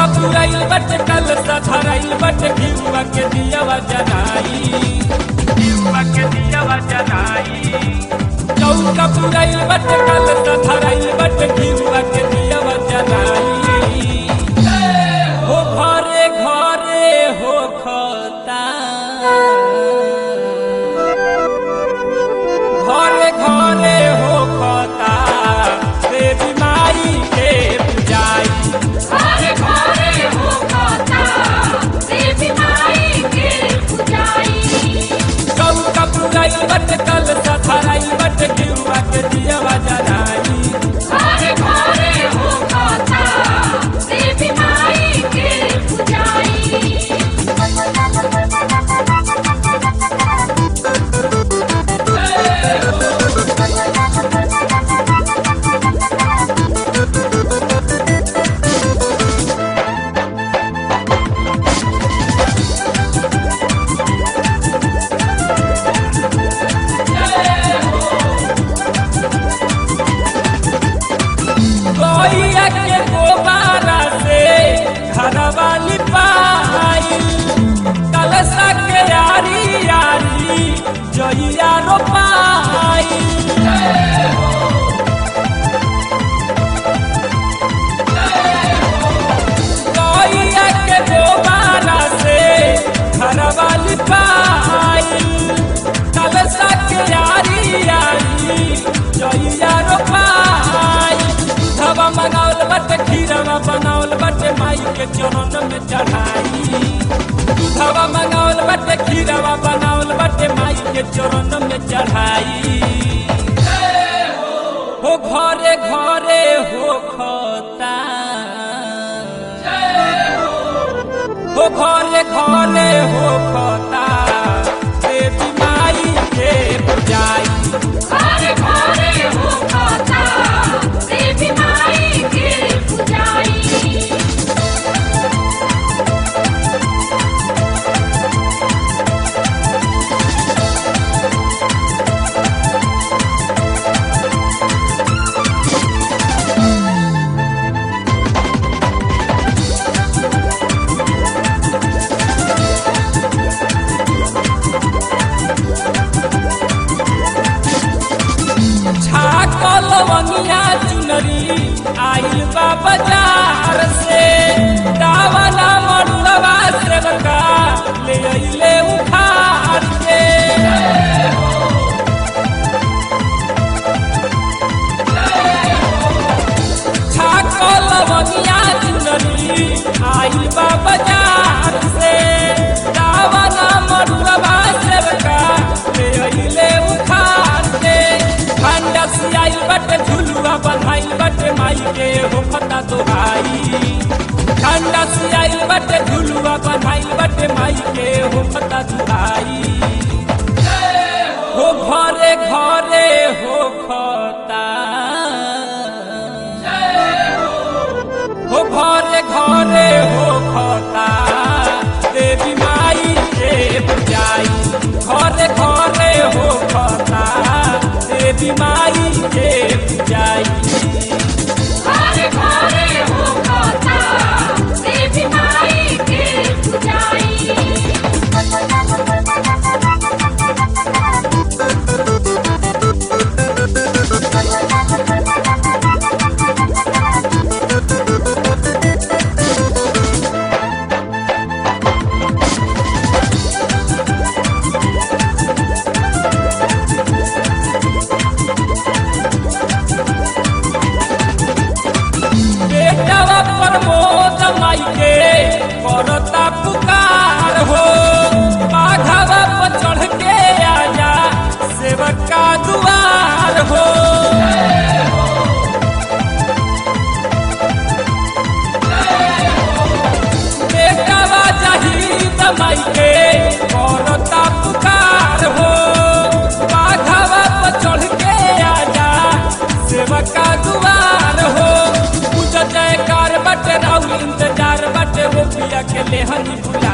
पुराइल बट कल धराइल बट घिउआ के दियावा जनाई घिउआ के दियावा जनाई चौका पुराइल बट कल धराइल बट घिउआ के दियावा जनाई हो घरे घरे हो खता घरे घरे हो खता देवी माई के पूजाई घरे घरे हो खाता देवी माई के पूजाई चौका पुराइल बट कल धराइल बट घिउआ के दियावा जनाई घरे घरे हो खाता देवी माई के पूजाई गैया के गोबारा से घरवा लिपाई कलशा के यारी यारी जइया रोपाई गैया के गोबारा से घरवा लिपाई कलशा के यारी यारी जइया रोपाई धवा मनावल बट खीरवा बनावल बट माई के चरण में चढ़ाई धवा मनावल बट खीरवा बनावल बट माई के चरण में चढ़ाई हो घरे घरे हो खता हो घरे घरे हो खता देवी माई के पूजाई घरे घरे हो खाता देवी माई के पूजाई छाकल वनिया चुनरी आइल बा बाजार से दावना मरुआ सेवका ले अइले उखाड़ के छाकल वनिया चुनरी आइल बा बाजार से दावना मरुआ सेवका ले अइले उखाड़ के ठंडा से आइल बटे झुलुआ बधाइल बटे माई के हो फता तो भाई ठंडा से आइल बटे झुलुआ बधाइल बटे माई के हो फता तो भाई हो घरे घरे हो खता हो घरे घरे हो खता देवी माई के पूजाई घरे घरे हो खता देवी माई के पूजाई घरे घरे हो खाता देवी माई के पूजाई बेटवा प्रमोद माई के करता पुकार हो बाघवा पर चढ़ के आजा सेवक का दुआर हो बेटवा जहीद माई के करता पुकार हो बाघवा पर चढ़ के आजा सेवक का दुआर हो पूजा जयकार बटे राउर इंतजार बटे वो पिया के लेहनी भुला